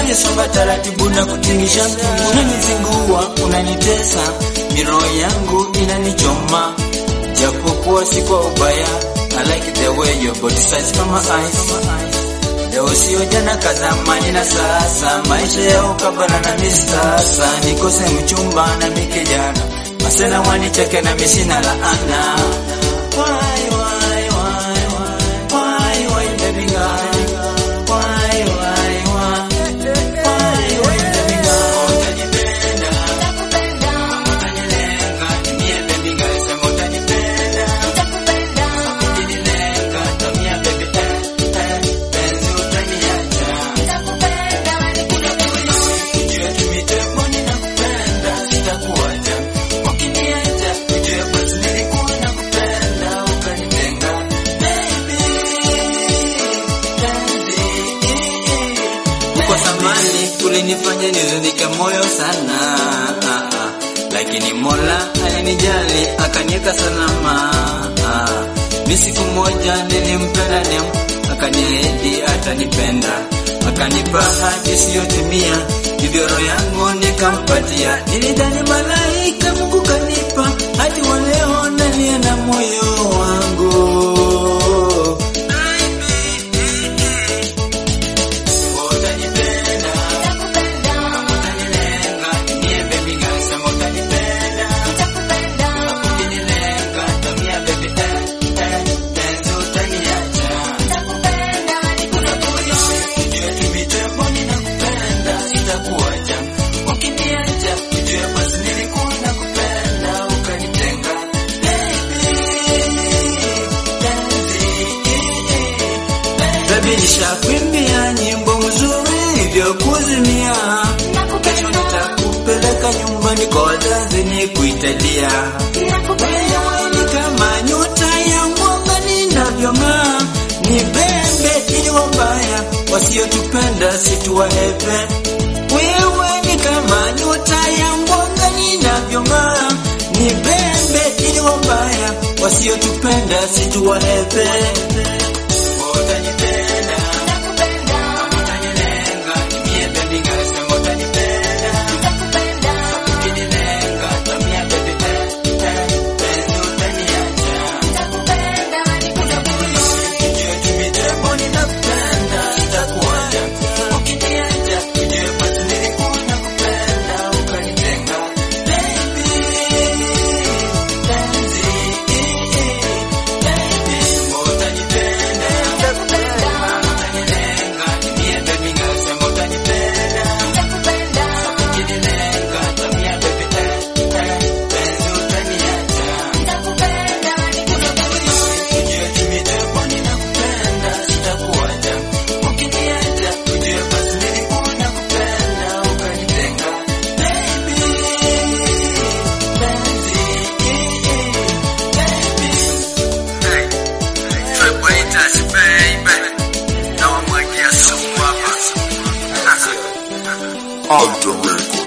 unanisonga taratibu na kutingisha, unanizingua, unanitesa, miroho yangu inanichoma, japokuwa si kwa ubaya. I like the way your body size kama ice. Leo sio jana kadhamani na sasa, maisha ya ukabala na misasa, nikose mchumba na mikijana, masela wanicheke na misina laana. Why, why, why, why, why, why, baby girl? Why, why, why, why, why, baby girl? Utanipenda, utanilenga, nimie baby girl, sema utanipenda, ukinilenga, tamia baby, eh, eh, penzi utaniacha. Ujue tumitemo ninakupenda, sitakuacha. Ukiniacha, ujue basi nilikuwa nakupenda, ukanitenga. Baby, penzi. Uko zamani ulinifanya nizunike moyo sana ah, ah. Lakini Mola alinijali akaniweka salama ah. Mi siku moja nilimpenda nem akaniahidi atanipenda akanipa hadi isiyotimia, hivyo roho yangu nikampatia. Nilidhani malaika, Mungu kanipa hadi wa leo nalia na moyo wangu Utanipenda, utanilenga, niye baby girl, sema utanipenda. Ukinilenga, tamia baby, eh, eh, penzi utaniacha. Ujue tumitemo ninakupenda, sitakuacha. Ukiniacha, ujue basi nilikuwa nakupenda, ukanitenga. Baby, penzi, Baby nishakuimbia nyimbo nzuri vya kuzimia, kesho nitakupeleka nyumbani kwa wazazi nikuitalia. Wewe ni kama nyota ya mwanga ninavyong'aa, ni bembe ili wabaya wasiotupenda situwahepe. Wewe ni kama nyota ya mwanga ninavyong'aa, ni bembe ili wabaya wasiotupenda situwahepe. Utanipenda, utanilenga, nimie baby girl, sema utanipenda. Ukinilenga, tamia baby, eh, eh, penzi utaniacha. Ujue tumitemo ninakupenda, sitakuacha. Ukiniacha, ujue basi nilikuwa nakupenda, ukanitenga. Baby, penzi, baby, utanipenda. Utanilenga, nimie baby girl, sema utanipenda. Ukinilenga, tamia baby, eh, eh, penzi utaniacha. Ujue tumitemo ninakupenda, sitakuacha. Ukiniacha, ujue basi nilikuwa nakupenda, ukanitenga. Baby, penzi, baby. Alter Records.